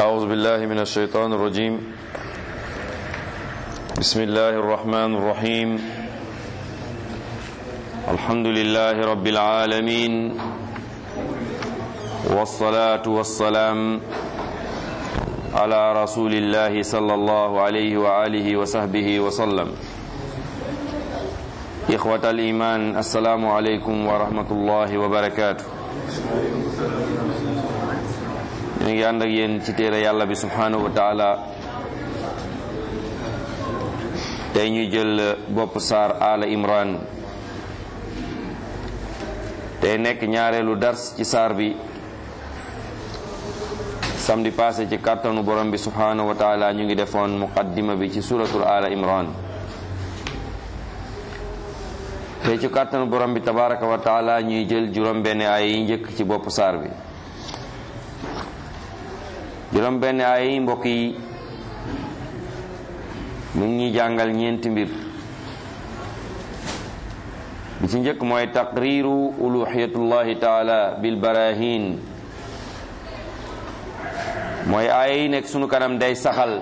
أعوذ بالله من الشيطان الرجيم بسم الله الرحمن الرحيم الحمد لله رب العالمين والصلاة والسلام على رسول الله صلى الله عليه وآله وصحبه وسلم إخوة الإيمان السلام عليكم ورحمة الله وبركاته ñu ngi ànd ak yéen ci téere yàlla bi subhanahu wa taala tey ñuy jël bopp saar ala imran tey nekk ñaareelu dars ci saar bi samedi passé ci kàttanu borom bi subhanahu wa taala ñu ngi defoon muqaddima bi ci suratul ala imran tey ci kàttanu borom bi tabaraka wa taala ñuy jël juróom benn ay yi njëkk ci bopp saar bi juróom benn ay mbokk yi mu ngi ñuy jàngal ñeenti mbir bi ci njëkk mooy taqriru uluhiyatullahi taala bil barahin mooy ay nekk sunu kanam day saxal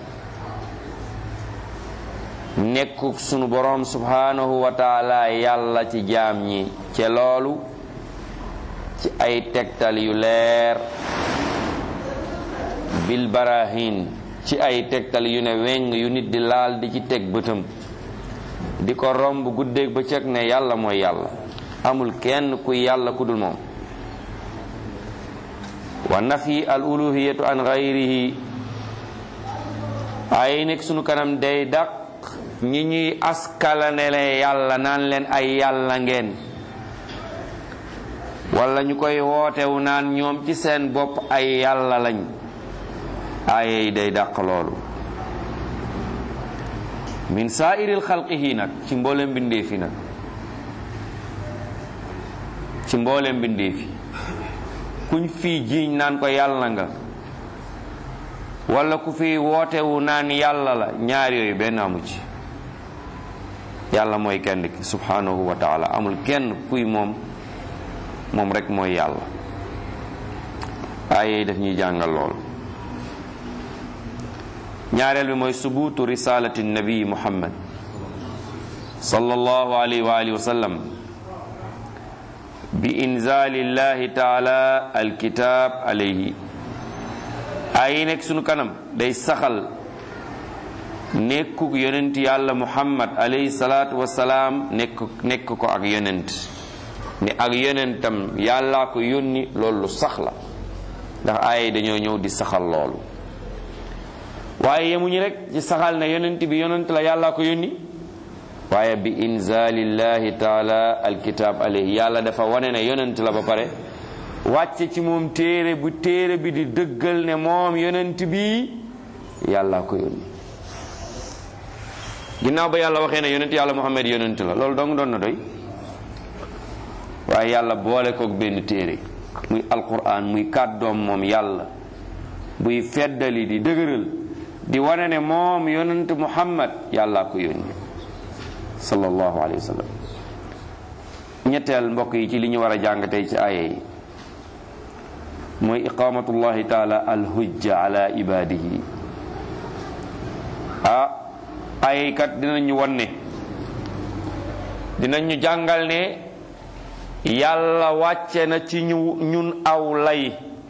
nekkuk sunu boroom subhanahu wa taala yàlla ci jaam ñi ca loolu ci ay tegtal yu leer bil barahin ci ay tegtal yu ne weng yu nit di laal di ci teg bëtam di ko romb guddeeg bëccëg ne yàlla mooy yàlla amul kenn kuy yàlla ku dul moom wa nafi al uluhiyatu an gayrihi ay nekk sunu kanam day daq ñi ñuy askalanele yàlla naan leen ay yàlla ngeen wala ñu koy wootewu naan ñoom ci seen bopp ay yàlla lañ aaye yi day dàq loolu min saairil xalqihi nag ci mboolem mbindeefi nag ci mboolem mbindeefi kuñ fii jiiñ naan ko yàlla nga wala ku fi wootewu naan yàlla la ñaar yooyu benn amu ci yàlla mooy kenn ki subhanahu wa taala amul kenn kuy moom moom rek mooy yàlla aaye yi daf ñuy jàngal loolu ñaareel bi mooy subuutu risalati nabi muhammad sallallahu alayhi wa alihi wa sallam bi inzali llahi taala alkitab alayhi ay nekk sunu kanam day saxal nekkuk yonent yàlla muhammad alayhi salaatu wasalaam nekk nekk ko ak yonent ne ak yonentam yàllaa ko yónni loolu sax la ndax ay dañoo ñëw di saxal loolu waaye yemuñu rek ci saxal ne yonent bi yonent la yàlla ko yónni waaye bi inzalillahi taala alkitab alayhi yàlla dafa wane ne yonent la ba pare wàcce ci moom téere bu téere bi di dëggal ne moom yonent bi yàlla ko yónni ginnaaw ba yàlla waxee ne yonent yàlla muhammad yonent la loolu dong doon na doy waaye yàlla boole koog benn téere muy alquran muy kàddoom moom yàlla buy feddali di dëgëral di wane ne moom yonent muhammad yàlla ko yónni sallallahu alayhi wa sallam ñetteel mbokk yi ci li ñu war a jàng tey ci aaya yi mooy iqamatullahi taala alhujja ala ibadihi ah ay kat dinañu wan ne dinañu jàngal ne yàlla wàcce na ci ñu ñun aw lay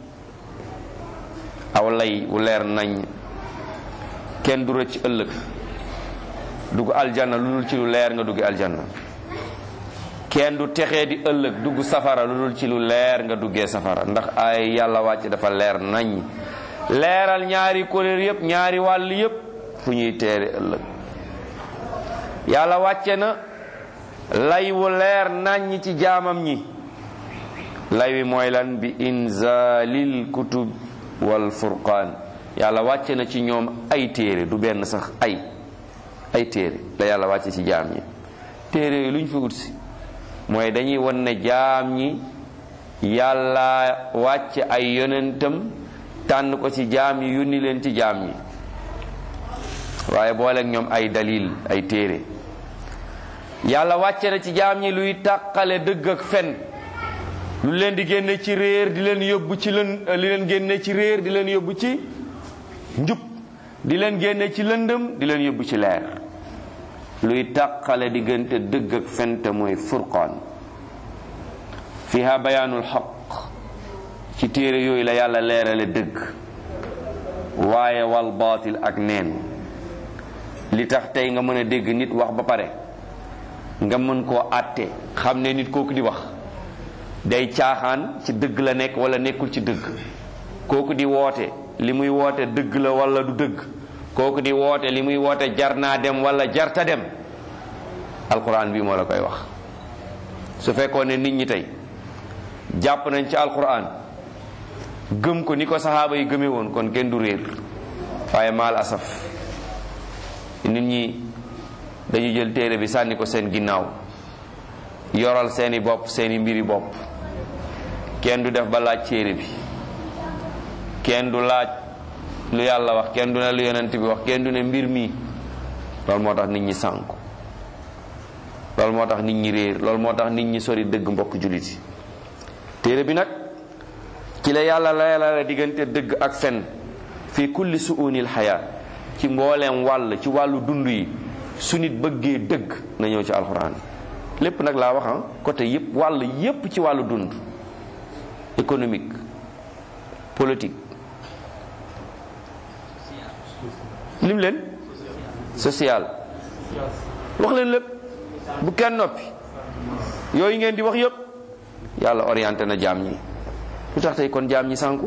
aw lay wu leer nañ kenn du rëcc ëllëg dugg aljanna lu dul ci lu leer nga dugg aljanna kenn du texee di ëllëg dugg safara lu dul ci lu leer nga duggee safara ndax ay yàlla wàcc dafa leer nañ leeral ñaari kuréel yépp ñaari wàll yépp fu ñuy teere ëllëg yàlla wàcce na lay wu leer nañ ci jaamam ñi lay wi mooy lan bi inzalil kutub wal furqaan yàlla wàcce na ci ñoom ay téere du benn sax ay ay téere la yàlla wàcce ci jaam ñi téere yooyu lu ñu fi ut si mooy dañuy won ne jaam ñi yàlla wàcce ay yonentam tànn ko ci jaam ñi yónni leen ci jaam ñi waaye booleeg ñoom ay dalil ay téere yàlla wàcce na ci jaam ñi luy tàqale dëgg ak fen lu leen di génne ci réer di leen yóbbu ci leen li leen génne ci réer di leen yóbbu ci njub di leen génne ci lëndëm di leen yóbbu ci leer luy tàqale diggante dëgg ak fente mooy furqaan fiha bayaanul xaq ci téere yooyu la yàlla leerale dëgg waaye wal baatil ak neen li tax tey nga mën a dégg nit wax ba pare nga mën koo àtte xam ne nit kooku di wax day caaxaan ci dëgg la nekk wala nekkul ci dëgg kooku di woote li muy woote dëgg la wala du dëgg kooku di woote li muy woote jar naa dem wala jarta dem alquran bi moo la koy wax su fekkoon ne nit ñi tey jàpp nañ ci alquran gëm ko ni ko saxaaba yi gëmee woon kon kenn du réer waaye maal asaf nit ñi dañu jël téere bi sànni ko seen ginnaaw yoral seeni bopp seeni mbiri bopp kenn du def ba laaj téere bi kenn du laaj lu yàlla wax kenn du ne lu yonent bi wax kenn du ne mbir mi loolu moo tax nit ñi sànku loolu moo tax nit ñi réer loolu moo tax nit ñi sori dëgg mbokk jullit yi téere bi nag ci la yàlla layalala diggante dëgg ak fen fi kulli suunil xayaa ci mbooleem wàll ci wàllu dund yi su nit bëggee dëgg na ñëw ci alxuraan lépp nag laa wax côté yépp wàll yépp ci wàllu dund économique politique lim leen social wax leen lépp bu kenn noppi yooyu ngeen di wax yépp yàlla orienté na jaam ñi lu tax tey kon jaam ñi sànku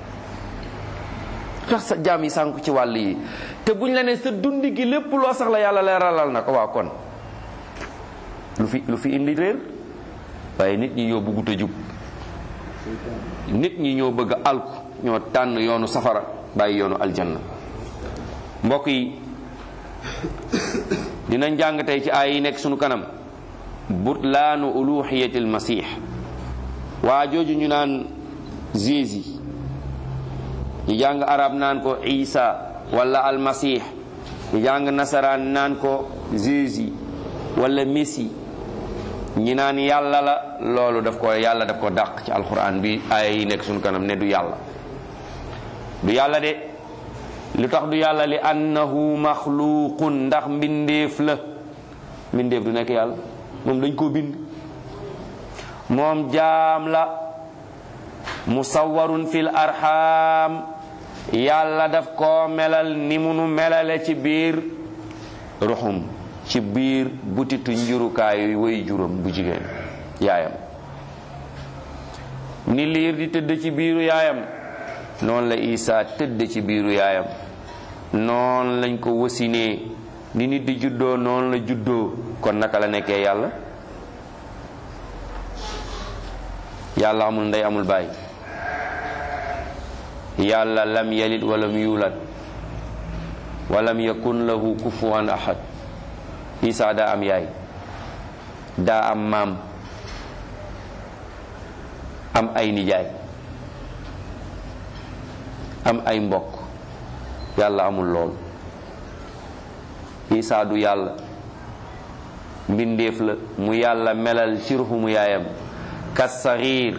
lu tax sa jaam yi sànku ci wàll yi te buñ la ne sa dund gi lépp loo sax la yàlla leeralal na ko waa kon lu fi lu fi indi réer waaye nit ñi ñoo bëggut a jub nit ñi ñoo bëgg a alku ñoo tànn yoonu safara bàyyi yoonu aljanna mbokk yi dinañ jàng tey ci aay yi nekk sunu kanam butlaanu uluhiyatil masih waa jooju ñu naan Jésus ñu jàng arab naan ko Isa wala almasih ñu jàng nasaraan naan ko Jésus wala Messi ñi naan yàlla la loolu daf ko yàlla daf ko dàq ci alquran bi aaya yi nekk sunu kanam ne du yàlla du yàlla de lu tax du yàlla li annahu maxluqun ndax mbindeef la mbindeef du nekk yàlla moom dañ koo bind moom jaam la musawwarun fil arham yàlla daf koo melal ni munu melale ci biir ruxum ci biir butitu njurukaayu way juróom bu jigéen yaayam ni liir di tëdd ci biiru yaayam noonu la Isa tëdd ci biiru yaayam noonu lañ ko wasinee ni nit di juddoo noonu la juddoo kon naka la nekkee yàlla yàlla amul ndey amul baay yàlla lam yalid walam yulad walam yakun lahu kufuwan ahad Isa daa am yaay daa am maam am ay nijaay am ay mbokk yàlla amul lool Isa du yàlla mbindeef la mu yàlla melal ci ruxumu yaayam kas saxiir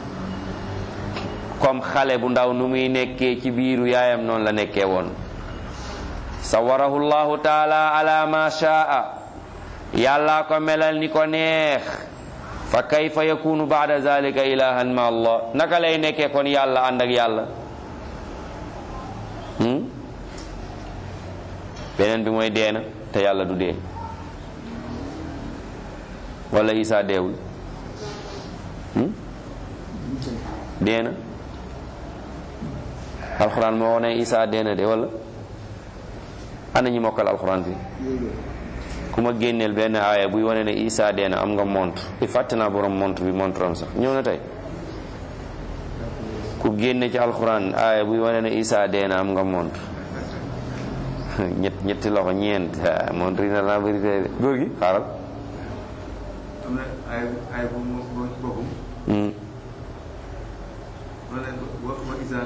comme xale bu ndaw nu muy nekkee ci biiru yaayam noonu la nekkee woon sawarahu llahu taala ala ma shaa yàlla ko melal ni ko neex fa kayfa yakunu baada zalika ilahan ma allah naka lay nekkee kon yàlla ànd ak yàlla beneen bi mooy deena te yàlla du dee wala isa deewul deena alxuraan moo wone isa deena de wala ana ñi mokkal alxuraan fi ku ma génneel benn aaya buy wane ne isa deena am nga montre i fàtte naa borom montre bi montre am sax ñëw na tey ku génne ci alxuraan aaya buy wane ne isa deena am nga montre ñett ñetti loxo ñeent montre yi na laa bëri tey de góor gi xaaral am na ay ay bu mu boppam Hmm. ma ne wa wa isa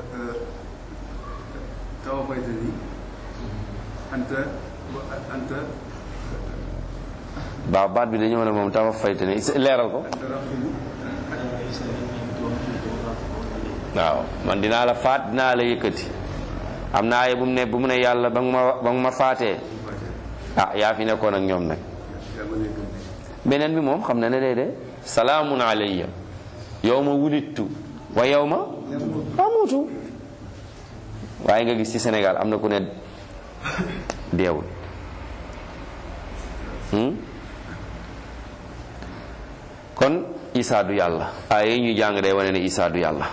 tawaffaytani anta wa anta baax baat bi dañoo ne moom tawa fayte ne leeral ko anta raqibu waaw man dinaa la faat dinaa la yëkkati am na aaya bu mu ne bu mu ne yàlla ba nga ma ba nga ma faatee ah yaa fi nekkoon ak ñoom nag beneen bi moom xam na ne déedéet salaamun alayya yow ma wulittu wa yow ma amutu waaye nga gis ci Sénégal am na ku ne deewul kon Isaa du yàlla ay yi ñu jàng day wane ne Isaa du yàlla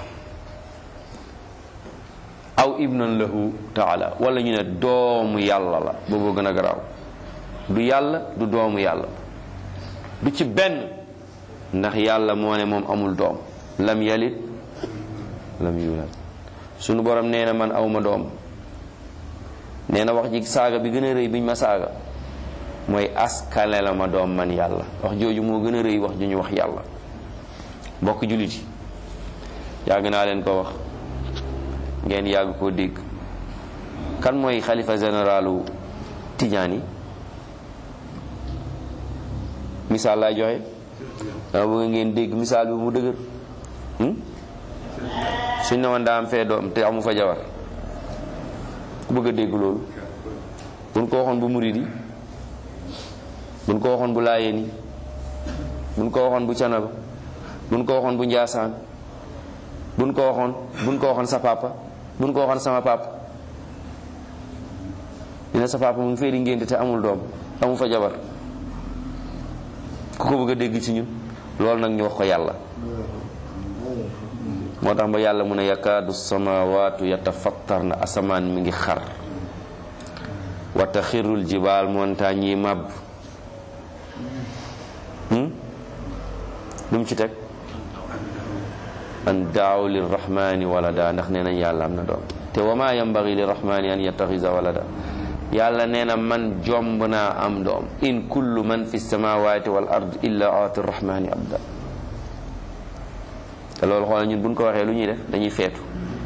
aw ibnan lahu taala wala ñu ne doomu yàlla la boobu gën a garaaw du yàlla du doomu yàlla du ci benn ndax yàlla moo ne moom amul doom lam yalit lam yulad sunu borom nee na man awma doom nee na wax ji saaga bi gën a rëy biñ ma saaga mooy askale la ma doom man yàlla wax jooju moo gën a rëy wax ju ñu wax yàlla mbokk jullit yi yàgg naa leen ko wax ngeen yàgg koo dégg kan mooy xalifa généralu Tijaani misaal laay joxe dama bëgg ngeen dégg misaal bi mu dëgër suñ ne woon daa am fee doom te amu fa jabar ku bëgg a dégg loolu buñ ko waxoon bu murid yi buñ ko waxoon bu laayeen yi buñ ko waxoon bu canaba buñ ko waxoon bu njaasaan buñ ko waxoon buñ ko waxoon sa papa buñ ko waxoon sama papa dina sa papa mu ngi fee di ngénte te amul doom amu fa jabar ku ko bëgg a dégg ci ñun loolu nag ñu wax ko yàlla moo tax ba yàlla mu ne yakaadu samawaatu yatafattarna asamaan mi ngi xar wa taxirul jibaal montagne yi màbb lu mu ci teg an daaw lirrahmani walada ndax nee nañ yàlla am na doom te wa ma yambagi lirrahmani an yattaxisa walada yàlla nee na man jomb naa am doom in kullu man fi samawati wal ard illa aati rrahmani abda te loolu xoolal ñun buñ ko waxee lu ñuy def dañuy feetu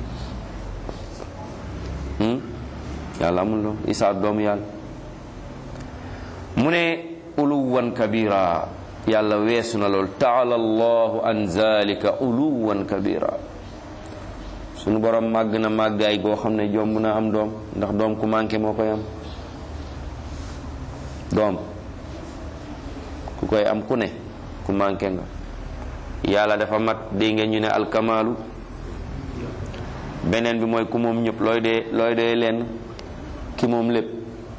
yàlla amul doom isaa doomu yàlla mu ne uluwan kabira yàlla weesu na loolu taala allahu an zalika uluwan kabira sunu borom màgg na màggaay goo xam ne jomb na am doom ndax doom ku manqué moo koy am doom ku koy am ku ne ku manqué nga yàlla dafa mat dégg ngeen ñu ne alkamaalu beneen bi mooy ku moom ñëpp looy dee looy dee lenn ki moom lépp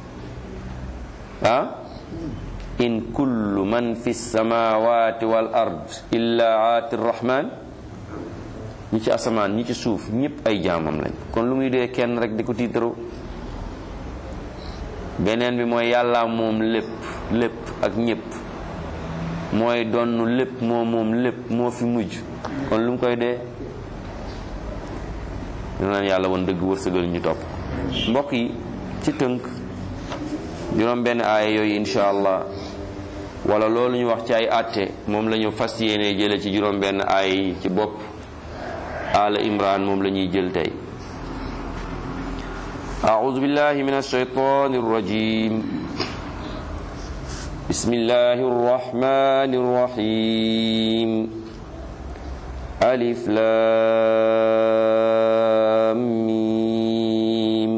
ah in kullu man fi samawati wal ard illa aati rahman ñi ci asamaan ñi ci suuf ñëpp ay jaamam lañ kon lu muy dee kenn rek di ko tiitaroo beneen bi mooy yàlla moom lépp lépp ak ñëpp mooy donn lépp moo moom lépp moo fi mujj kon lu mu koy dee ñu naan yàlla woon dëgg wërsëgal ñu topp mbokk yi ci tënk juróom benn aaya yooyu insha allah wala loolu ñu wax ci ay àtte moom la ñu fas yéene jële ci juróom benn aaya yi ci bopp ala imran moom la ñuy jël tey أعوذ بالله من الشيطان الرجيم بسم الله الرحمن الرحيم ألف لام ميم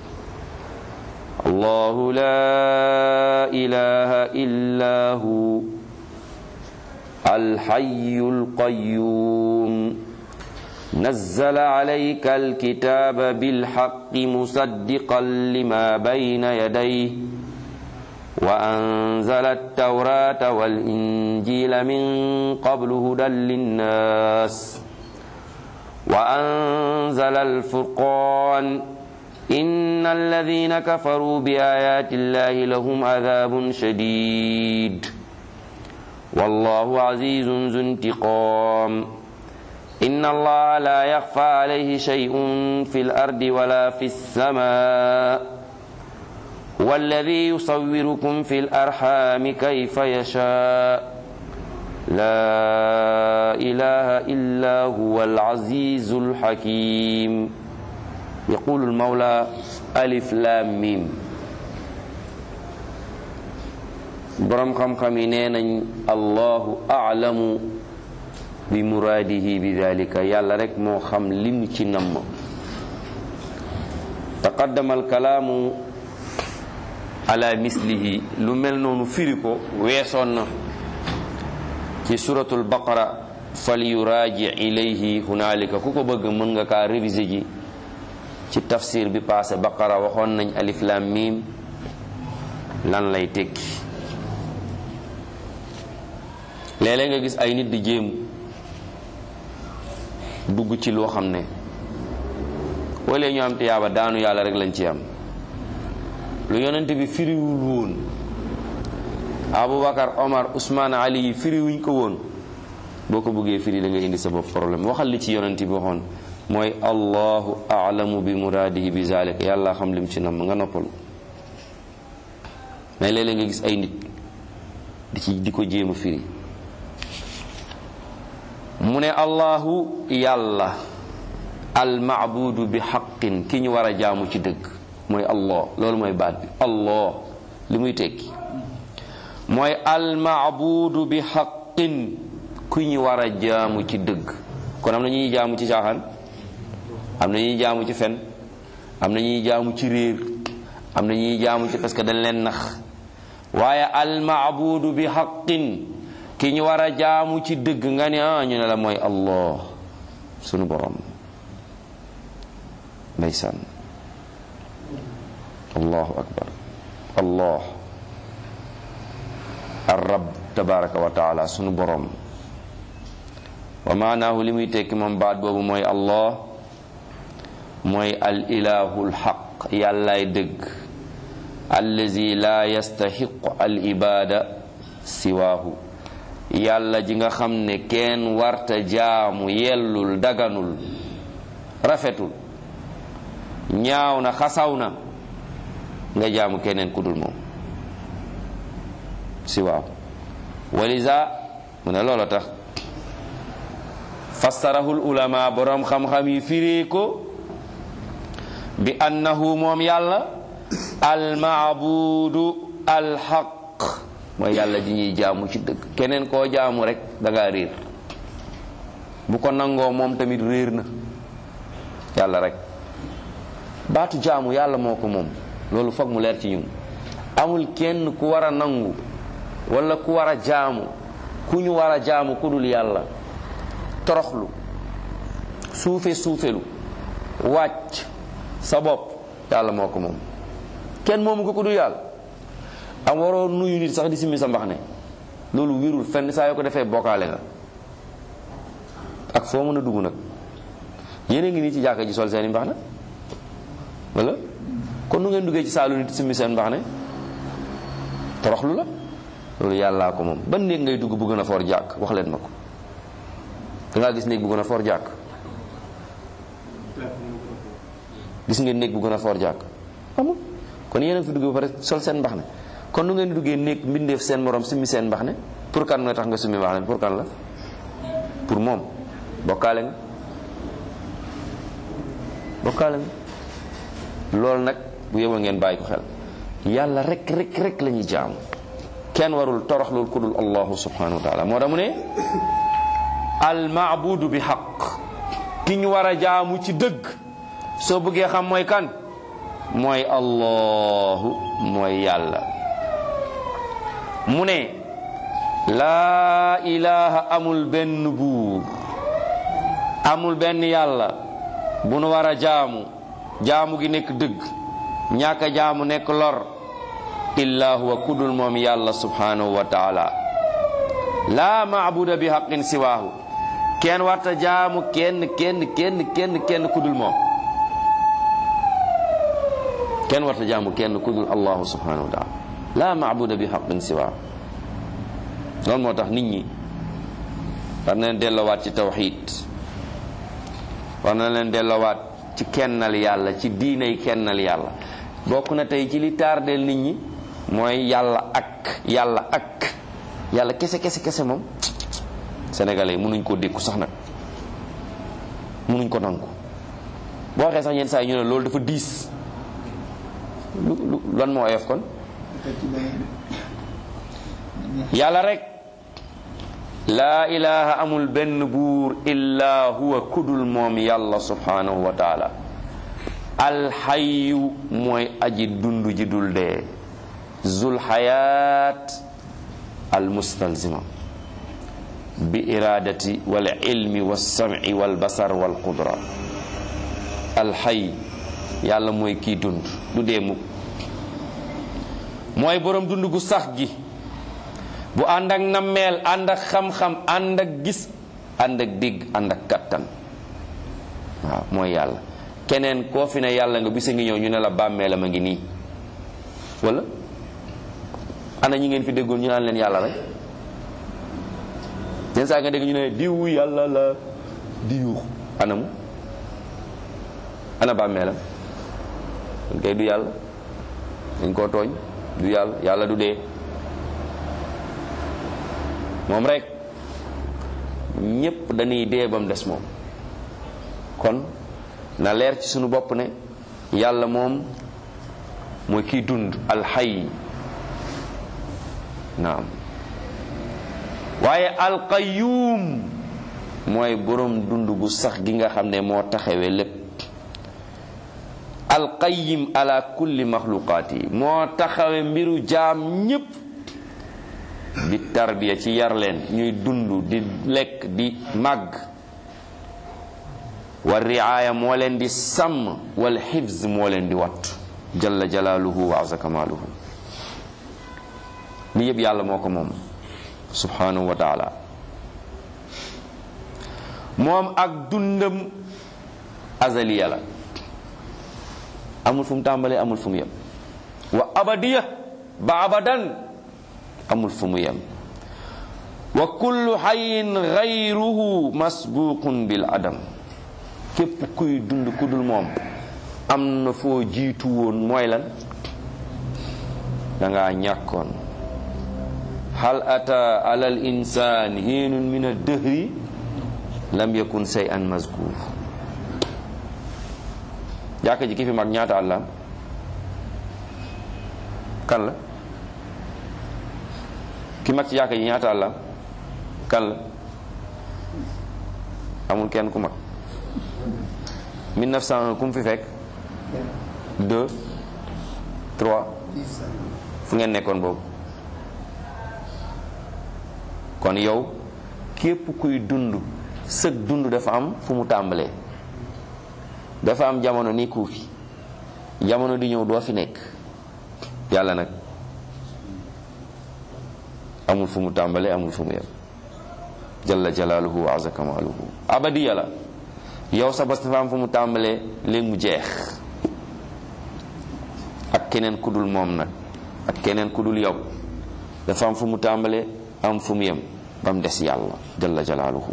الله لا إله إلا هو الحي القيوم نزل عليك الكتاب بالحق مصدقا لما بين يديه وأنزل التوراة والإنجيل من قبل هدى للناس وأنزل الفرقان إن الذين كفروا بآيات الله لهم عذاب شديد والله عزيز ذو انتقام إن الله لا يخفى عليه شيء في الأرض ولا في السماء والذي يصوركم في الأرحام كيف يشاء لا إله إلا هو العزيز الحكيم يقول المولى ألف لام ميم برم خم خمينين الله أعلم bi muraadihi bi dalika yàlla rek moo xam li mu ci namm taqaddama alkalaamu ala mislihi lu mel noonu firi ko weesoon na ci suratul baqara fal yuraaji ilayhi hunaalika ku ko bëgg mën nga kaa réviser ji ci tafsir bi passé baqara waxoon nañ alif lam mim lan lay tekki léeg-léeg nga gis ay nit di jéem dugg ci loo xam ne wala ñu am tiyaaba daanu yàlla rek lañ ci am lu yonent bi firiwul woon Aboubacar Omar Ousmane Ali yi firiwuñ ko woon boo ko bëggee firi da nga indi sa bopp problème waxal li ci yonent bi waxoon mooy allahu alamu bi muraadihi bi zalika yàlla xam lim ci nam nga noppalu mais léeg-léeg nga gis ay nit di ci di ko jéem a firi mu ne allahu yàlla almaabudu bi xaqin ki ñu war a jaamu ci dëgg mooy allah loolu mooy baat bi allah li muy tekki mooy almaabudu bi xaqin ku ñu war a jaamu ci dëgg kon am na ñuy jaamu ci caaxaan am na ñuy jaamu ci fen am na ñuy jaamu ci réer am na ñuy jaamu ci parce que dañ leen nax waaye almaabudu bi xaqin ki ñu war a jaamu ci dëgg nga ne ah ñu ne la mooy allah sunu borom ndeysaan allahu akbar allah arrab tabaraka wa taala sunu borom wa maanaahu li muy tekki moom baat boobu mooy allah mooy al ilahul xaq yàllaay dëgg allazi la yastaxiqu al ibada siwaahu yàlla ji nga xam ne kenn warta jaamu yellul daganul rafetul ñaaw na xasaw na nga jaamu keneen ku dul moom siwaahu walisa mu ne loola tax fassarahul ulama boroom xam-xam yi firee ko bi annahu moom yàlla almaabudu alxaq mooy yàlla ji ñuy jaamu ci dëgg keneen koo jaamu rek da ngaa réer bu ko nangoo moom tamit réer na yàlla rek baatu jaamu yàlla moo ko moom loolu foog mu leer ci ñun amul kenn ku war a nangu wala ku war a jaamu ku ñu war a jaamu ku dul yàlla toroxlu suufe suufelu wàcc sa bopp yàlla moo ko moom kenn moomu ko ku dul yàlla am waroo nuyu nit sax di simmi sa mbax ne loolu wirul fenn saa yoo ko defee bokkaale nga ak foo mën a dugg nag yéen a ngi nii ci jàkka ji sol seeni mbax ne wala kon nu ngeen duggee ci saalu nit simmi seen mbax ne toroxlu la loolu yàllaa ko moom ban néeg ngay dugg bu gën a foor jàkk wax leen ma ko dangaa gis néeg bu gën a foor jàkk gis ngeen néeg bu gën a foor jàkk amul kon yéen a fi dugg ba pare sol seen mbax ne kon nu ngeen duggee néeg mbindeef seen morom simmi seen mbax ne pour kan nga tax nga summi mbax ne pour kan la pour moom bokkaale nga bokkaale nga loolu nag bu yeboo ngeen bàyyi ko xel yàlla rek rek rek la ñuy jaamu kenn warul toroxlul ku dul allahu subhanahu wa taala moo tax mu ne al maabudu bi xaq ki ñu war a jaamu ci dëgg soo bëggee xam mooy kan mooy allahu mooy yàlla mu ne laa ilaha amul benn buur amul benn yàlla bu nu war a jaamu jaamu gi nekk dëgg ñàkk a jaamu nekk lor illa huwa kudul moom yàlla subhanahu wa taala laa maabuda bi xaqin siwaahu kenn warta jaamu kenn kenn kenn kenn kenn kudul moom kenn warta jaamu kenn kudul allahu subhanahu wa taala laa maabuda bi xaqin siwaahu loolu moo tax nit ñi war na leen delloowaat ci tawxid war na leen delloowaat ci kennal yàlla ci diinay kennal yàlla bokk na tey ci li tardeel nit ñi mooy yàlla ak yàlla ak yàlla kese kese kese moom sénégalais yi mënuñ koo dékku sax nag mënuñ ko nangu boo waxee sax yenn saa yi ñu ne loolu dafa diis lu lu lan moo oyof kon yàlla rek laa ilaha amul benn buur illa huwa kudul moom yàlla subhanahu wa taala alxayu mooy aji dund ji dul dee zul xayaat almustalzima bi iradati wal ilmi walsamci walbasar walqudra alxay yàlla mooy kii dund du dee mukk mooy boroom dund gu sax gi bu ànd ak nammeel ànd ak xam-xam ànd ak gis ànd ak dégg ànd ak kattan waaw mooy yàlla keneen koo fi ne yàlla nga bisa ngi ñëw ñu ne la bàmmeelam a ngi nii wala ana ñi ngeen fi déggoon ñu naan leen yàlla rek yenn saa nga dégg ñu ne diw yàlla la di yuux anamu ana bàmmeelam kon kay du yàlla dañ koo tooñ du yàlla yàlla du dee moom rek ñépp dañuy dee ba mu des moom kon na leer ci sunu bopp ne yàlla moom mooy kiy dund alxay naam waaye alqayuum mooy boroom dund gu sax gi nga xam ne moo taxawee lépp alqayim ala kulli maxluqaat yi moo taxawe mbiru jaam ñépp di tarbiya ci yar leen ñuy dund di lekk di màgg wa riaya moo leen di sàmm wal xifz moo leen di wattu jalla jalaaluhu wa azza kamaaluhu li yëpp yàlla moo ko moom subhanahu wa taala moom ak dundam azaliya la amul fu mu tàmbalee amul fu mu yem wa abadiya ba abadan amul fu mu yem wa kullu xayin gayruhu masbuqun bil adam képp kuy dund ku dul moom am na foo jiitu woon mooy lan danga ñàkkoon hal ata ala al insan hiinun min ad-dahri lam yakun shay'an mazkur jàkka ji ki fi mag ñaata at la kan la ki mag ci jàkka ji ñaata at la kan la amul kenn ku mag 1901 ku mu fi fekk 2 3 fu ngeen nekkoon boobu kon yow képp kuy dund sëg dund dafa am fu mu tàmbalee dafa am jamono ni ku fi jamono di ñëw doo fi nekk yàlla nag amul fu mu tàmbalee amul fu mu yem jalla jalaaluhu wa azza kamaaluhu abadi yàlla yow sa bos dafa am fu mu tàmbalee léegi mu jeex ak keneen ku dul moom nag ak keneen ku dul yow dafa am fu mu tàmbalee am fu mu yem ba mu des yàlla jalla jalaaluhu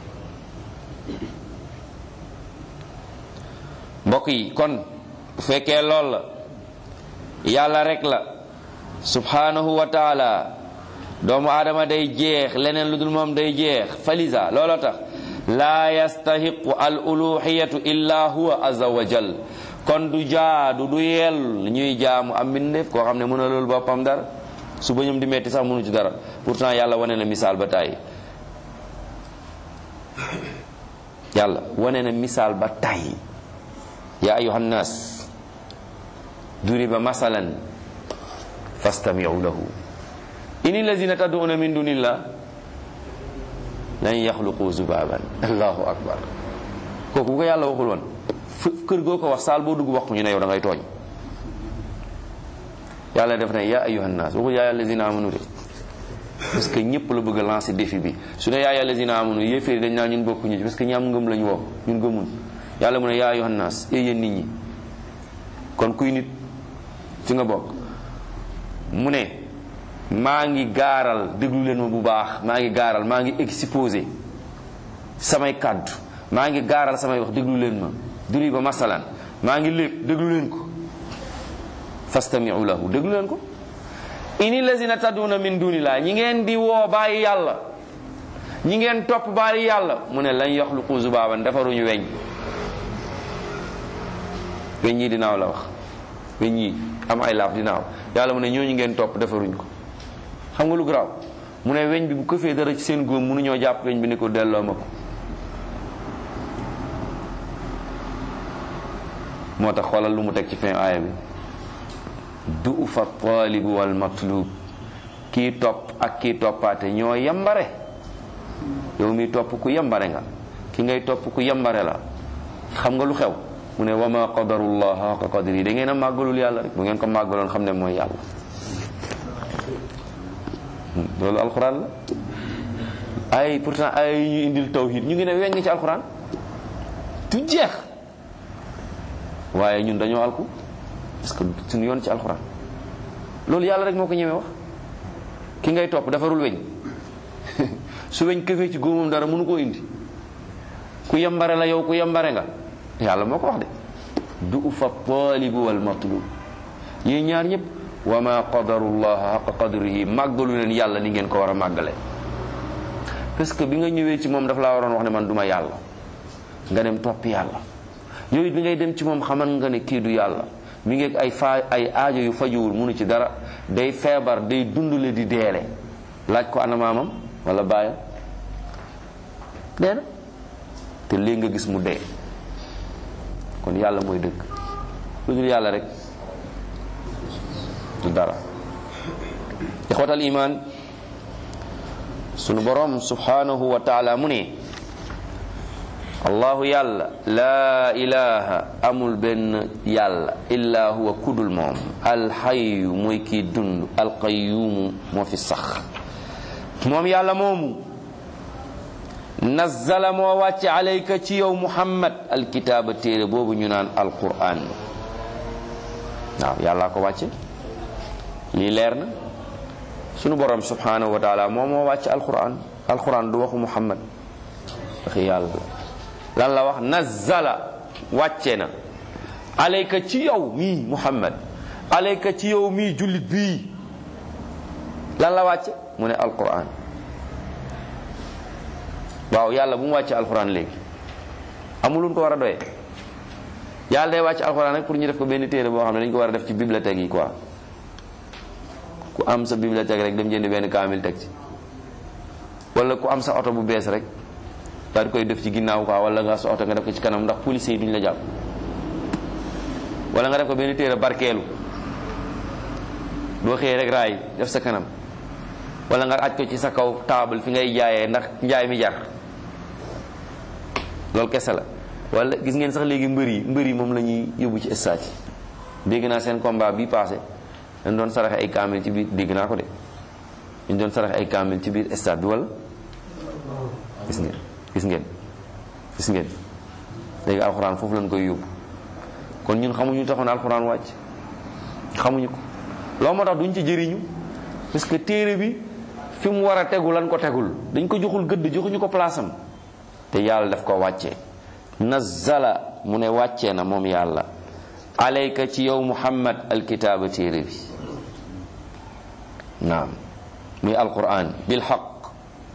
mbokk yi kon bu fekkee lool la yàlla rek la subhanahu wa taala doomu aadama day jeex leneen lu dul moom day jeex falisa looloo tax laa yastahiqu al uluhiyatu illa huwa azza wa jal kon du jaadu du yell ñuy jaamu am mbindeef koo xam ne mën a loolu boppam dara su bañum di metti sax mënu ci dara pourtant yàlla wane na misaal ba tàyyi yàlla wane na misaal ba tàyyi ya ayuha nnas duriba masalan fastamiu lahu ini lazina tad'una min dunillah lan yaxluqu zubaban allahu akbar kooku bu ko yàlla waxul woon kër goo ko wax saal boo dugg wax ñu ne yow da ngay tooñ yàlla def ne ya ayuha nnas waxul yaa allazina amanu de parce que ñëpp la bëgg a lancer défi bi su ne yaa allazina amanu yéeféeri dañ naa ñun bokkuñu ci parce que ñi am ngëm lañu woo ñun gëmun yàlla mu ne yaa ayuha nnas ee yéen nit ñi kon kuy nit fi nga bokk mu ne maa ngi gaaral déglu leen ma bu baax maa ngi gaaral maa ngi exposé samay kàddu maa ngi gaaral samay wax déglu leen ma duri ba masalan maa ngi lépp déglu leen ko fastamiu lahu déglu leen ko ini lazina taduna min dunillah ñi ngeen di woo bàyyi yàlla ñi ngeen topp bàyyi yàlla mu ne lañ yaxluqu zubaaban defaruñu weñ weñ yi dinaaw la wax weñ yi am ay laaf dinaaw yàlla mu ne ñooñu ngeen topp defaruñ ko xam nga lu garaaw mu ne weñ bi bu këfee dara ci seen góom mënuñoo jàpp weñ bi ni ko delloo ma ko moo tax xoolal lu mu teg ci fin aaya bi du fa taalibu wal matlub kii topp ak kii toppaate ñoo yambare yow mi topp ku yambare nga ki ngay topp ku yambare la xam nga lu xew mu ne wa ma qadarullah haqa qadri da ngeen a màggalul yàlla rek bu ngeen ko màggaloon xam ne mooy yàlla loolu alquran la ay pourtant ay ñu indil tawhid ñu ngi ne weng ci alquran du jeex waaye ñun dañoo alku parce que suñu yoon ci alquran loolu yàlla rek moo ko ñemee wax ki ngay topp defarul weñ su weñ këfee ci góomam dara mënu koo indi ku yambare la yow ku yambare nga yàlla moo ko wax de du fa taalibu wal matlub yéen ñaar ñëpp wa ma qadarullah haqa qadrihi màggalu leen yàlla ni ngeen ko war a màggale parce que bi nga ñëwee ci moom daf laa waroon wax ne man duma yàlla nga dem topp yàlla yooyu bi ngay dem ci moom xaman nga ne kii du yàlla mi ngi ay fa ay aajo yu fajuwul munu ci dara day feebar day dundule di deele laaj ko ana maamam wala baayam dee na te léegi nga gis mu dee kon yàlla mooy dëgg lu dul yàlla rek du dara ixwatal iman sunu borom subhanahu wa taala mu ne allahu yàlla laa ilaha amul benn yàlla illa huwa kudul moom alxayu mooy kii dund alqayumu moo fi sax moom yàlla moomu nazzala moo wàcce alayka ci yow muhammad alkitaaba téere boobu ñu naan alquran waaw yàllaa ko wàcce lii leer na sunu borom subhanahu wa taala moom moo wàcce alquran alquran du waxu muhammad waxi yàlla lan la wax nazzala wàcce na alayka ci yow mii muhammad alayka ci yow mii jullit bii lan la wàcce mu ne alquran waaw yàlla bu mu wàcce alquran léegi amul lu ko war a doyee yàlla day wàcce alquran rek pour ñu def ko benn téere boo xam ne dañ ko war a def ci bibliothèque yi quoi ku am sa bibliothèque rek dem jënd benn kaamil teg ci wala ku am sa oto bu bees rek daal di koy def ci ginnaaw quoi wala nga sa oto nga def ko ci kanam ndax police yi duñ la jàpp wala nga def ko benn téere barkeelu doo xëyee rek raay def sa kanam wala nga aj ko ci sa kaw table fi ngay jaayee ndax njaay mi jar loolu kese la wala gis ngeen sax léegi mbër yi mbër yi moom la ñuy yóbbu ci stade yi dégg naa seen combat bi passé dañ doon saraxe ay kaamil ci biir dégg naa ko de dañ doon saraxe ay kaamil ci biir stade bi wala gis ngeen gis ngeen gis ngeen léegi alxuraan foofu lañ koy yóbbu kon ñun xamuñu taxoon alxuraan wàcc xamuñu ko loo moo tax duñ ci jëriñu parce que téere bi fi mu war a tegu lan ko tegul dañ ko joxul gëdd joxuñu ko place am te yàlla daf ko wàccee nazala mu ne wàccee na moom yàlla alayka ci yow muhammad alkitaaba téere bi naam muy alquran bilxaq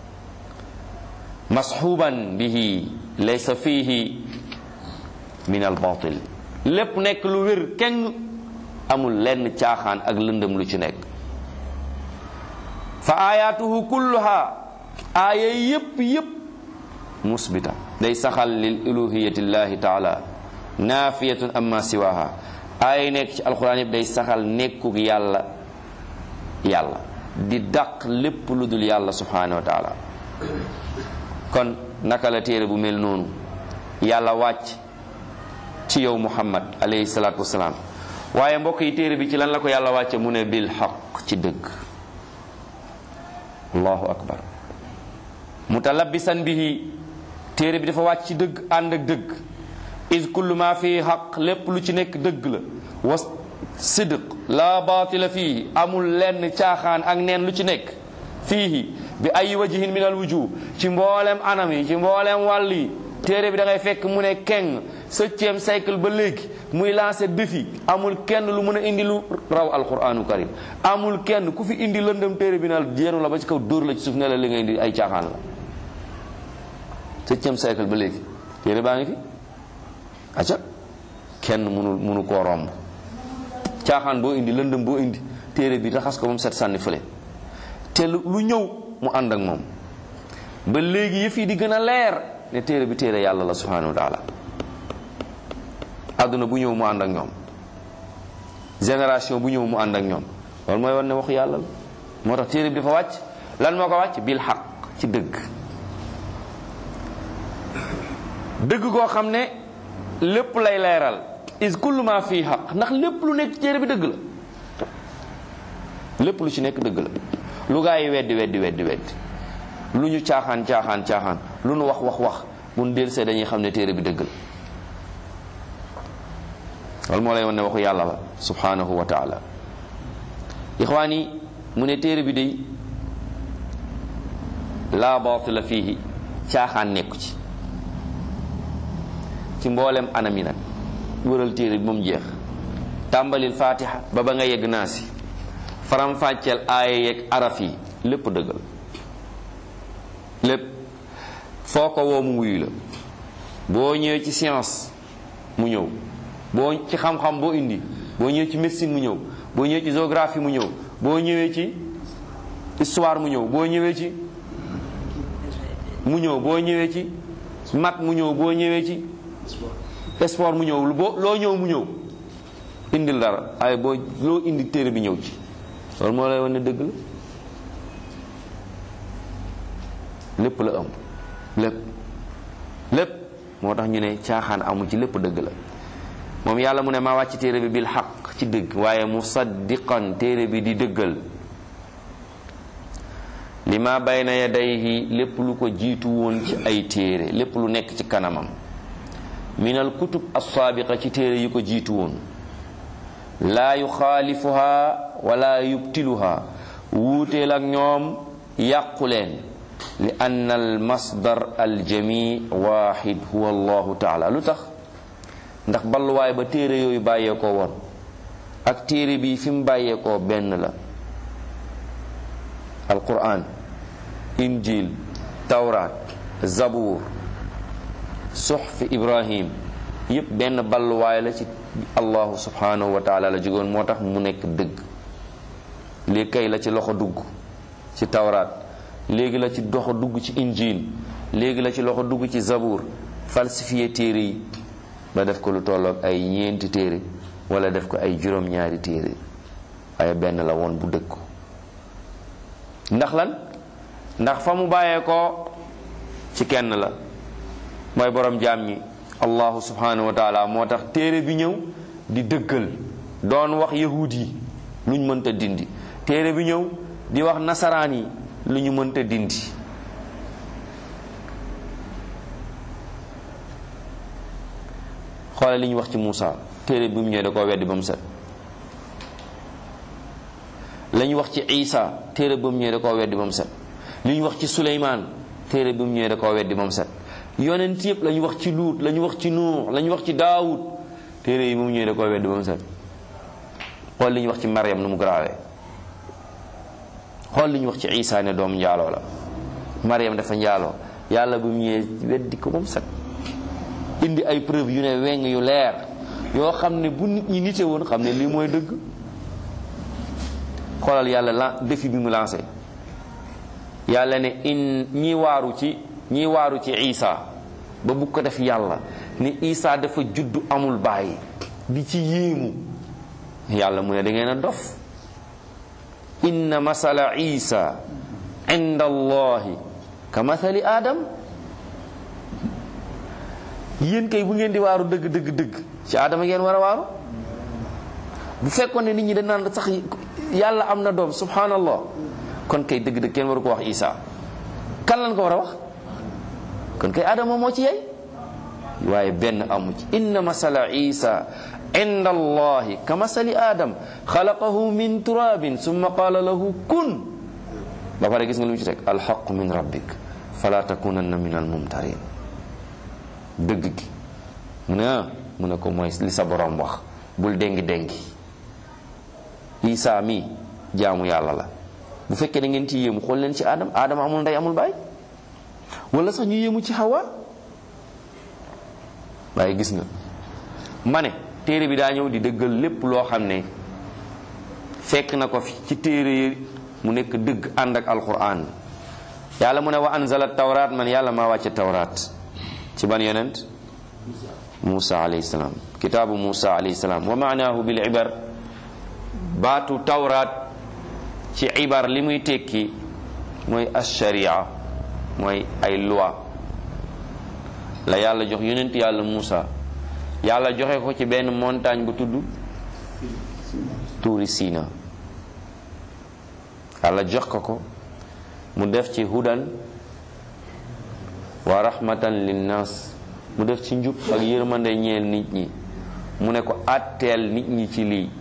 masxuban bihi laysa fihi min albatil lépp nekk lu wér kenn amul lenn caaxaan ak lëndëm lu ci nekk fa ayatuhu kulluha aaya yépp yépp musbita day saxal lil uluhiyati llahi taala naafiyatun amma siwaha aaya nekk ci alquran yépp day saxal nekkug yàlla yàlla di dàq lépp lu dul yàlla subhanahu wa taala kon naka la téere bu mel noonu yàlla wàcc ci yow muhammad alayhi salaatu wasalaam waaye mbokk yi téere bi ci lan la ko yàlla wàcce mu ne bil xaq ci dëgg allahu akbar mutalabbisan bihi téere bi dafa wàcc ci dëgg ànd ak dëgg is kullu ma fii xaq lépp lu ci nekk dëgg la was sidq la baatila fii amul lenn caaxaan ak neen lu ci nekk fiihi bi ay wajihin min al wujuh ci mboolem anam yi ci mboolem wàll yi téere bi da ngay fekk mu ne keng septième siècle ba léegi muy lancé défi amul kenn lu mën a indi lu raw alquranu karim amul kenn ku fi indi lëndëm téere bi nal jéenu la ba ci kaw dóor la ci suuf ne la li nga indi ay caaxaan la septième siècle ba léegi téere baa ngi fi acca kenn mënul mënu koo romb caaxaan boo indi lëndëm boo indi téere bi raxas ko moom set sànni fële te lu ñëw mu ànd ak moom ba léegi yëf yi di gën a leer ne téere bi téere yàlla la subhanahu wa taala àdduna bu ñëw mu ànd ak ñoom génération bu ñëw mu ànd ak ñoom loolu mooy war ne waxu yàlla la moo tax téere bi dafa wàcc lan moo ko wàcc bil xaq ci dëgg dëgg koo xam ne lépp lay leeral is kullu ma fii xaq ndax lépp lu nekk téere bi dëgg la lépp lu ci nekk dëgg la lu gaa yi weddi weddi weddi weddi lu ñu caaxaan caaxaan caaxaan lu nu wax wax wax bu nu dellusee dañuy xam ne téere bi dëgg la loolu moo lay wan ne waxu yàlla la subhanahu wa taala ixwaan yi mu ne téere bi day laa baatila fiihi caaxaan nekku ci ci mboolem anam yi nag wëral téere bi moom jeex tàmbalil fatiha ba ba nga yegg naasi faram-fàcceel aaya yeeg araf yi lépp dëggal lépp foo ko woo mu wuyu la boo ñëwee ci science mu ñëw boo ci xam-xam boo indi boo ñëwee ci médecine mu ñëw boo ñëwee ci géographie mu ñëw boo ñëwee ci histoire mu ñëw boo ñëwee ci mu ñëw boo ñëwee ci mat mu ñëw boo ñëwee ci sport mu ñëw boo loo ñëw mu ñëw indil dara waaye boo loo indi téere bi ñëw ci loolu moo lay wane dëgg la lépp la ëmb lépp lépp moo tax ñu ne caaxaan amu ci lépp dëgg la moom yàlla mu ne maa wàcc téere bi bil xaq ci dëgg waaye musaddiqan téere bi di dëggal li ma bayna yadayhi lépp lu ko jiitu woon ci ay téere lépp lu nekk ci kanamam minal kutub assaabiqa ci téere yi ko jiitu woon laa yuxaalifuha wala yubtiluha wuuteel ak ñoom yàqu leen li anna al masdar al jami waxid huwa allahu taala lu tax ndax balluwaay ba téere yooyu bàyyeekoo woon ak téere bi fi mu bàyyeekoo benn la alquran injil tawraat zabuur suxfi ibrahim yépp benn balluwaay la ci allahu subhanahu wa taala la jógoon moo tax mu nekk dëgg léegi kay la ci loxo dugg ci tawraat léegi la ci doxo dugg ci injil léegi la ci loxo dugg ci zabuur falsifié téere yi ba def ko lu tolloog ay ñeenti téere wala def ko ay juróom-ñaari téere waaye benn la woon bu dëkk ndax lan ndax fa mu bàyyee ko ci kenn la mooy borom jaam ñi allahu subhanahu wa taala moo tax téere bi ñëw di dëggal doon wax yahud yi lu ñu mënta dindi téere bi ñëw di wax nasaraan yi lu ñu mënta dindi xoole li ñu wax ci Muusa téere bi mu ñëwee da koo weddi ba mu set la ñu wax ci Isa téere bi mu ñëwee da koo weddi ba mu set li ñu wax ci Suleymaan téere bi mu ñëwee da koo weddi ba mu set yonent yëpp la ñu wax ci Luut la ñu wax ci Nuux la ñu wax ci Daawud téere yi bi mu ñëwee da koo weddi ba mu set xool li ñu wax ci Maryam nu mu garaawee xool li ñu wax ci Isa ne doom njaaloo la Maryam dafa njaaloo yàlla bi mu ñëwee weddi ko ba mu set indi ay preuve yu ne weng yu leer yoo xam ne bu nit ñi nite woon xam ne lii mooy dëgg xoolal yàlla la défi bi mu lancé yàlla ne in ñi waaru ci ñi waaru ci Isa ba bu ko def yàlla ne Isa dafa juddu amul bàyyi di ci yéemu yàlla mu ne da ngeen a dof inna masala Isa inda allahi ka mathali adam yéen kay bu ngeen di waaru dëgg dëgg dëgg ci aadama ngeen war a waaru bu fekkoon ne nit ñi dañ naan sax yàlla am na doom subhanallah kon kay dëgg dëgg kenn waru ko wax isa kan lañ ko war a wax kon kay aadama moo ci yey waaye benn amu ci inna masala isa inda allahi ka masali adam xalaqahu min turabin summa qala lahu kun ba pare gis nga lu mu ci teg alxaqu min rabbik fala takunanna min almumtarin dëgg gi mu ne ah mu ne ko mooy li sa borom wax bul déngi déngi Isaa mi jaamu yàlla la bu fekkee da ngeen ci yéemu xool leen ci Adam Adam amul ndey amul baay wala sax ñu yéemu ci Hawa waaye gis nga ma ne téere bi daa ñëw di dëggal lépp loo xam ne fekk na ko fi ci téere yi mu nekk dëgg ànd ak alquran yàlla mu ne wa anzala tawraat man yàlla maa wàcce tawraat ci ban yonent Musa alayhi salaam kitaabu Musa alayhi salaam wa maanaahu bil ibar baatu tawraat ci ibar li muy tekki mooy asharia mooy ay loi la yàlla jox yonent yàlla Musa yàlla joxe ko ci benn montagne bu tudd tuuri Sina yàlla jox ko ko mu def ci hudan wa rahmatan linnas mu def ci njub ak yërmande ñeel nit ñi mu ne ko àtteel nit ñi ci lii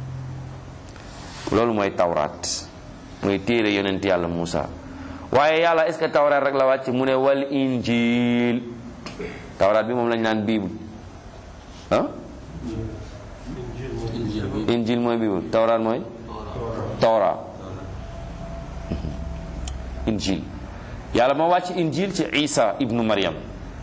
loolu mooy tawraat mooy téere yonent yàlla Muusa waaye yàlla est-ce que tawraat rek la wàcc mu ne wal injil tawraat bi moom lañ naan bible ah injil mooy bible tawraat mooy tawra injil yàlla moo wàcc injil ci isa ibnu maryam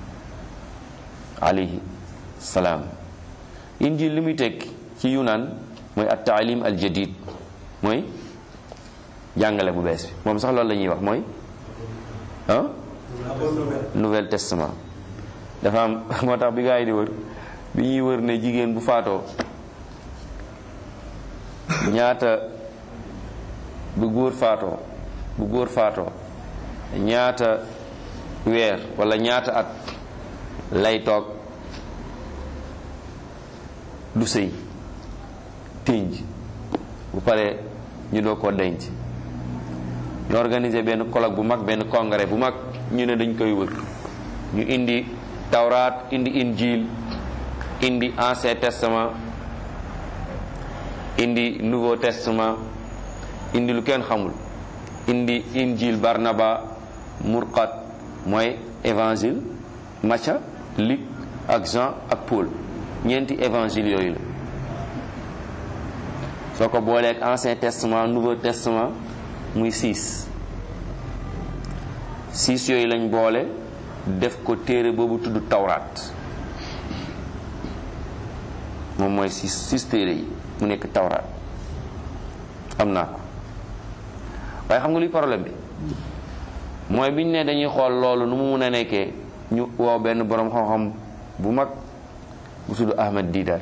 alayhi salaam injil li muy tekki ci yunaan mooy at taalim al jadid mooy jàngale bu bees bi moom sax loolu la ñuy wax mooy ah nouvel testament dafa am moo tax bi gaa yi di wër bi ñuy wër ne jigéen bu faatoo ñaata bu góor faatoo bu góor faatoo ñaata weer wala ñaata at lay toog du sëy tënj bu paree ñu doo ko denc ñu organiser benn colloque bu mag benn congrès bu mag ñu ne dañ koy wër ñu indi tawraat indi injil indi ancien testament indi nouveau testament indi lu kenn xamul indi injil barnaba murqat mooy évangile Matthieu Luc ak Jean ak Paul ñeenti évangile yooyu la soo ko boolee ak ancien testament nouveau testament muy six six yooyu lañ boole def ko téere boobu tudd tawraat moom mooy six six téere yi mu nekk tawraat am naa ko waaye xam nga luy problème bi mooy biñ ne dañuy xool loolu nu mu mun a nekkee ñu woo benn boroom xam-xam bu mag bu tudd Ahmed Didat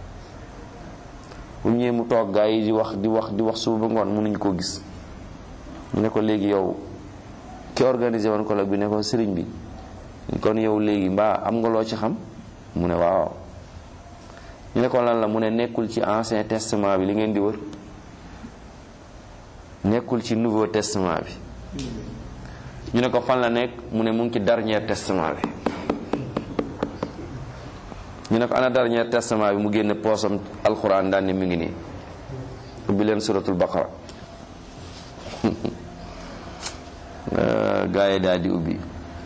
bu ñëwee mu toog gaa yi di wax di wax di wax suba ba ngoon mënuñ koo gis ñu ne ko léegi yow ki organisé woon colloque bi ne ko sëriñ bi kon yow léegi mbaa am nga loo ci xam mu ne waaw ñu ne ko lan la mu ne nekkul ci ancien testament bi li ngeen di wër nekkul ci nouveau testament bi ñu ne ko fan la nekk mu ne mu ngi ci dernier testament bi ñu ne ko ana dernier testament bi mu génne poosam alxuraan daan ne mi ngi nii ubbi leen suratul baqara gaa yi daal di ubbi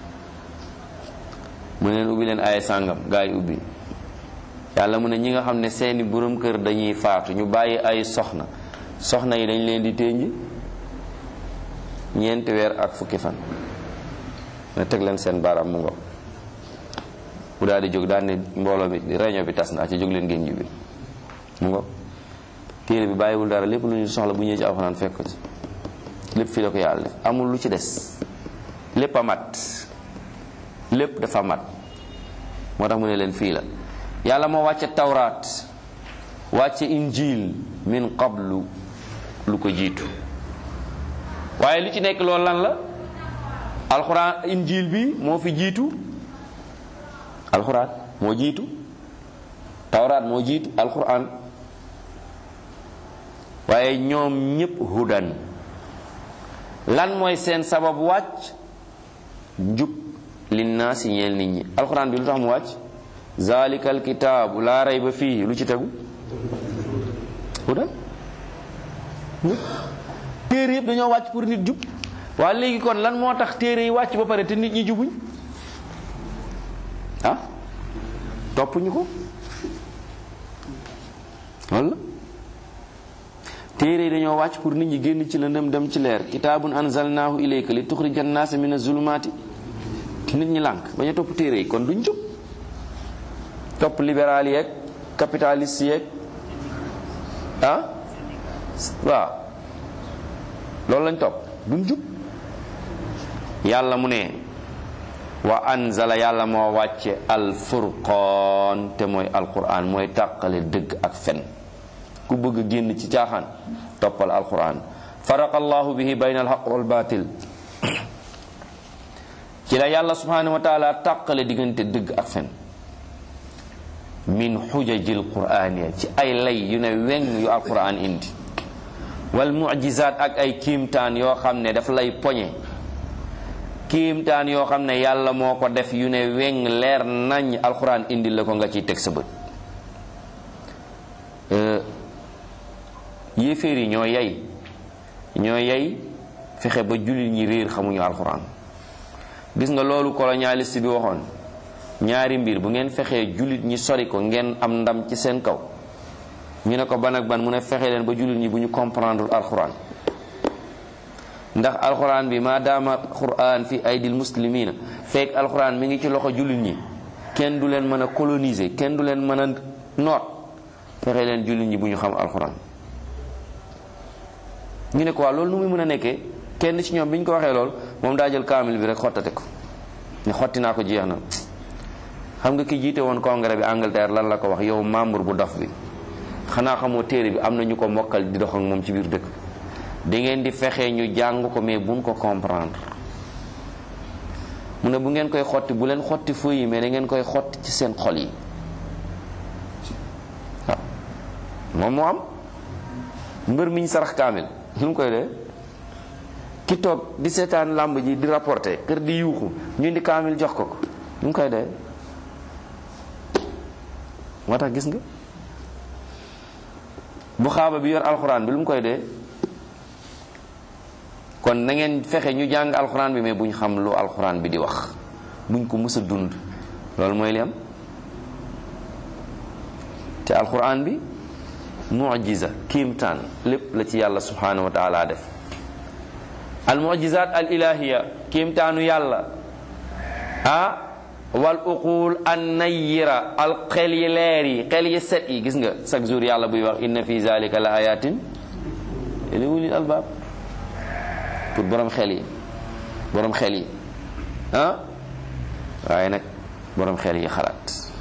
mu ne leen ubbi leen ay sàngam gaa yi ubbi yàlla mu ne ñi nga xam ne seeni borom kër dañuy faatu ñu bàyyi ay soxna soxna yi dañ leen di ténj ñeenti weer ak fukki fan ne teg leen seen baaraam mu ngo bu daal di jóg daal ne mbooloo mi réunion bi tas naa ci jóg leen ngeen ñibbi mu ngo téere bi bàyyiwul dara lépp lu ñu soxla bu ñëwee ci alxuraan fekk ko ci lépp fii la ko yàlla def amul lu ci des lépp a mat lépp dafa mat moo tax mu ne leen fii la yàlla moo wàcce tawraat wàcce injil min qablu lu ko jiitu waaye li ci nekk loolu lan la alxuraan injil bi moo fi jiitu alxuraan moo jiitu tawraat moo jiitu alxuraan waaye ñoom ñépp hudan lan mooy seen sabab wàcc njub linnaasi ñeel nit ñi alxuraan bi lu tax mu wàcc zalikal kitaabu laa rayba fii lu ci tegu hudan téere yëpp dañoo wàcc pour nit jub waa léegi kon lan moo tax téere yi wàcc ba pare te nit ñi jubuñ ah toppuñu ko walla téere yi dañoo wàcc pour nit ñi génn ci lëndëm dem ci leer kitaabun anzalnaahu ilayka li tuxrija annaasa min azulumaati nit ñi lànk bañ a topp téere yi kon duñ jub topp libéral yeeg capitaliste yeeg ah waaw loolu lañ topp duñ jub yàlla mu ne wa anzala yàlla moo wàcce al furqaan te mooy alquran mooy tàqale dëgg ak fen ku bëgg génn ci caaxaan toppal alquran faraqa allahu bihi bayna alxaq wal batil ci la yàlla subhanahu wa taala tàqale diggante dëgg ak fen min xujajil quraaniya ci ay lay yu ne weng yu alquran indi wal mujizaat ak ay kiimtaan yoo xam ne daf lay poñe kiimtaan yoo xam ne yàlla moo ko def yu ne weng leer nañ alquran indi la ko nga ciy teg sa bët yéeféer yi ñoo yey ñoo yey fexe ba jullit ñi réer xamuñu alquran gis nga loolu colonialiste bi waxoon ñaari mbir bu ngeen fexee jullit ñi sori ko ngeen am ndam ci seen kaw ñu ne ko ban ak ban mu ne fexe leen ba jullit ñi bu ñu comprendre alxuraan ndax alxuraan bi maadaama alxuraan fi aydil muslimina fekk alxuraan mi ngi ci loxo jullit ñi kenn du leen mën a coloniser kenn du leen mën a noot fexe leen jullit ñi bu ñu xam alxuraan ñu ne ko waa loolu nu muy mën a nekkee kenn ci ñoom bi ñu ko waxee lool moom daa jël kaamil bi rek xottate ko ne xotti naa ko jeex na xam nga ki jiite woon congrès bi Angleterre lan la ko wax yow membre bu dof bi xanaa xamoo téere bi am na ñu ko mokkal di dox ak moom ci biir dëkk da ngeen di fexe ñu jàng ko mais buñ ko comprendre mu ne bu ngeen koy xotti bu leen xotti feu yi mais da ngeen koy xotti ci seen xol yi waaw moom moo am mbër mi ñu sarax kaamil lu mu koy dee ki toog di seetaan làmb ji di rapporter kër di yuuxu ñu indi kaamil jox ko ko lu mu koy dee moo tax gis nga bu xaaba bi yor alxuraan bi lu mu koy dee kon na ngeen fexe ñu jàng alxuraan bi mais buñ xam lu alxuraan bi di wax buñ ko mës a dund loolu mooy li am te alxuraan bi mujiza kiimtaan lépp la ci yàlla subhanahu wa taala def al mujizat al ilahiya kiimtaanu yàlla ah wal uqul an nayyira al xel yi leer yi xel yi set yi gis nga chaque jour yàlla buy wax inna fi zalika la ayatin li ulil albab pour borom xel yi borom xel yi ah waaye nag borom xel yi xalaat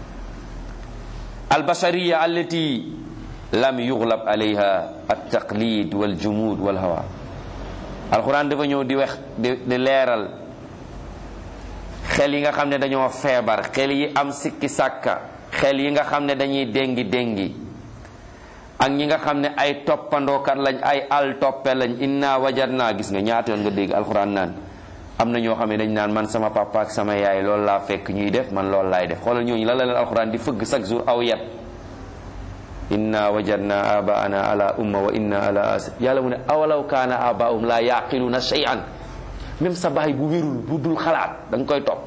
al bashariya allati lam yuglab alayha at taqlid wal jumud wal hawa alquran dafa ñëw di wax di leeral xel yi nga xam ne dañoo feebar xel yi am sikki sàkka xel yi nga xam ne dañuy déngi déngi ak ñi nga xam ne ay toppandookat lañ ay al toppe lañ inna wajadna gis nga ñaata yoon nga dégg alxuraan naan am na ñoo xam ne dañ naan man sama papa ak sama yaay loolu laa fekk ñuy def man loolu laay def xoolal ñooñu la la leen alxuraan di fëgg chaque jour aw yat inna wajadna abaana ala umma wa inna ala as yàlla mu ne awalaw kaana abaahum la yaqiluna shay'an même sa baay bu wérul bu dul xalaat da nga koy topp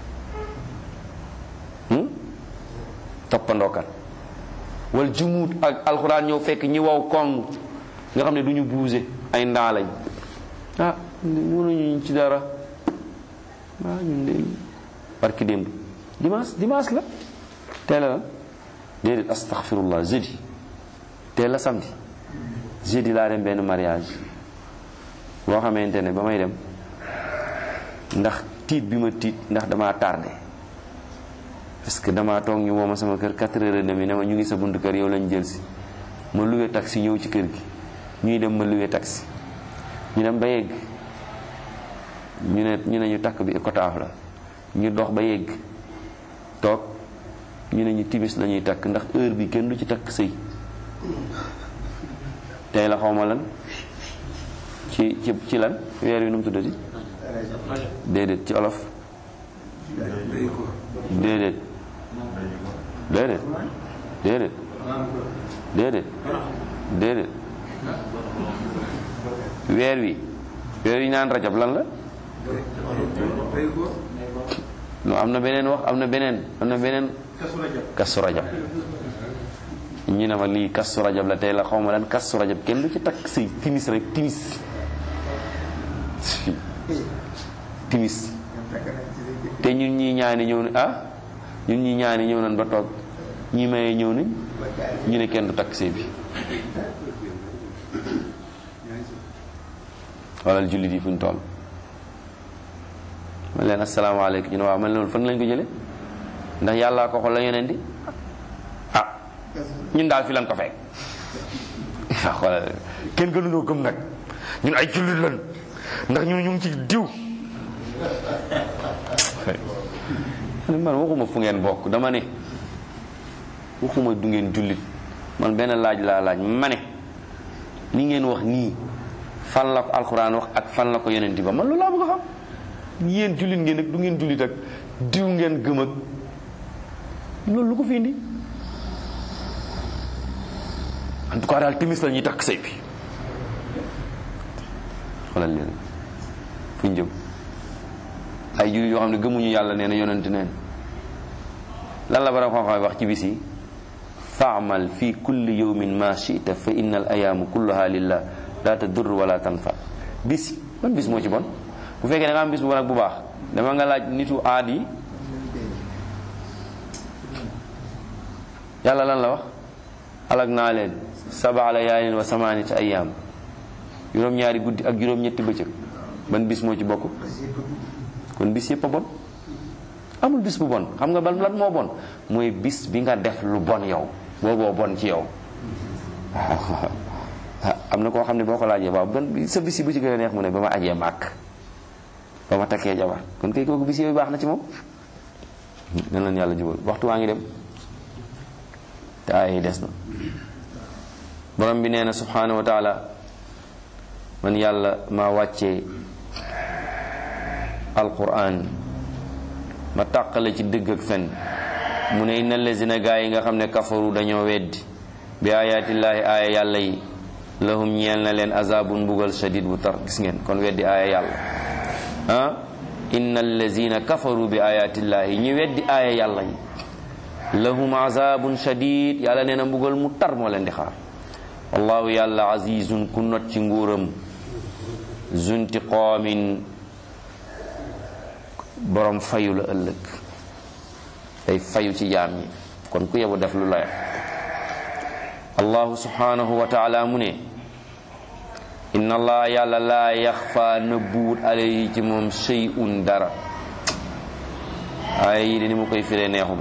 toppandookat wal jumuut ak alxuraan ñëw fekk ñi waw kong nga xam ne du ñu buuse ay ndaa lañ ah mënuñu ci dara ah ñun de barki démb dimanche dimanche la teel la déedéet astaghfirullah jeudi teel la samedi jeudi laa dem benn mariage boo xamante ne ba may dem ndax tiit bi ma tiit ndax damaa tardé parce que damaa toog ñu woo ma sama kër 4 heures et demie ne ma ñu ngi sa buntu kër yow lañ jël si ma luwe taxi ñëw ci kër gi ñuy dem ma luwe taxi ñu dem ba yegg ñu ne ñu ne ñu takk bi écotaaf la ñu dox ba yegg toog ñu ne ñu timis la ñuy takk ndax heure bi kenn du ci takk sëy tey la xaw ma lan ci ci ci lan weer wi nu mu tuddati déedéet ci olof déedéet déedéet déedéet déedéet déedéet weer wi weer wi naan rajab lan la non am na beneen wax am na beneen am na beneen kasu rajab ñu ne ma lii kasu rajab la tey la xaw ma lan kasu rajab kenn du ci takk si timis rek timis timis te ñun ñii ñaani ñëw na ah ñun ñii ñaani ñëw nañ ba toog ñii mayee ñëw nañ ñu ne kenn du takk sëy bi xoolal jullit yi fu ñu toll man leen asalaamaaleykum ñu ne waaw man loolu fan lañ ko jële ndax yàllaa ko xool la yeneen di ah ñun daal fi lañ ko fekk waaw xoolal kenn gënuñoo gëm nag ñun ay jullit lan ndax ñun ñu ngi ci diw man waxuma fu ngeen bokk dama ne waxuma du ngeen jullit man benn laaj laa laaj ma ne li ngeen wax nii fan la ko alxuraan wax ak fan la ko yonent ba man loolu laa bëgg a xam yéen jullit ngeen ak du ngeen jullit ak diw ngeen gëm ak loolu lu ko fi indi en tout cas daal timis la ñuy takk sëy bi xoolal leen fu ñu jëm ay jullit yoo xam ne gëmuñu yàlla nee na yonent neen lan la bara xam-xam wax ci bis yi faamal fi kulli yawmin ma chita fa inna al ayaamu kulluha lillah la tadur wala tanfa bis ban bis moo ci bon bu fekkee da nga am bis bu bon ak bu baax dama nga laaj nitu aad yi yàlla lan la wax alag naa leen saba layaalin wa samaaniyata ayaam juróom-ñaari guddi ak juróom-ñetti bëccëg ban bis moo ci bokk kon bis yëpp a bon amul bis bu bon xam nga ban lan moo bon mooy bis bi nga def lu bon yow booboo bon ci yow am na koo xam ne boo ko laajee waaw ban sa bis yi bu ci gën a neex mu ne ba ma ajee màkk ba ma takkee jabar kon kay kooku bis yooyu baax na ci moom nan leen yàlla jubal waxtu waa ngi dem te aaya yi des na borom bi nee na subhanahu wa taala man yàlla maa wàccee alquran ma tàqale ci dëgg ak fen mu ne inna lazina gaa yi nga xam ne kafaru dañoo weddi bi ayaatillaahi aaya yàlla yi lahum ñeel na leen azabun mbugal shadid bu tar gis ngeen kon weddi aaya yàlla ah inna allazina kafaru bi ayaatillaahi ñi weddi aaya yàlla yi lahum azabun shadid yàlla nee na mbugal mu tar moo leen di xaar wallahu yàlla azizun ku not ci nguuram zuntiqaamin borom fayu la ëllëg day fayu ci jaam ñi kon ku yebu def lu la allahu subhanahu wa taala mu ne inna allah yàlla laa yaxfa nëbbuwut alayhi ci moom shay'un dara ay yi de ni mu koy firee neexuma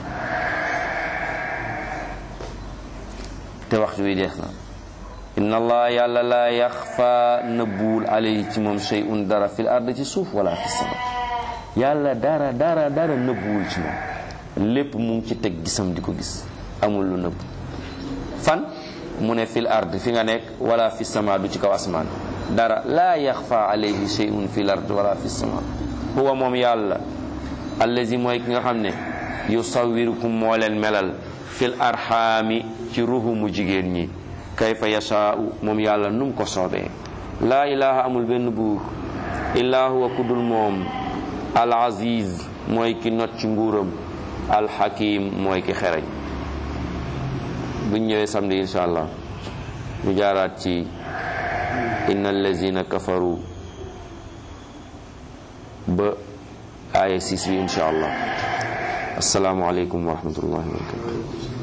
te waxtu wi dees na inna allah yàlla laa yaxfa nëbbuwul alayhi ci moom shay'un dara fil ard ci suuf wala fi sama yàlla dara dara dara nëbbuwul ci moom lépp mu ngi ci teg gisam di ko gis amul lu nëbb fan mu ne fil ard fi nga nekk wala fi sama du ci kaw asmaan dara laa yaxfa alayhi shay'un fil ard wala fi sama huwa moom yàlla allazi mooy ki nga xam ne yusawirukum moo leen melal fil arxaami ci ruhu mu jigéen ñi kayfa yashaa'u moom yàlla num ko soobee laa ilaha amul benn buur illaa huwa kudul moom al aziz mooy ki not ci nguuram al hakim mooy ki xereñ buñ ñëwee samedi insha allah ñu jaaraat ci inna allazina kafaru ba aaya 6 bi insha allah assalaamu aleykum wa rahmatullahi wa barakatuh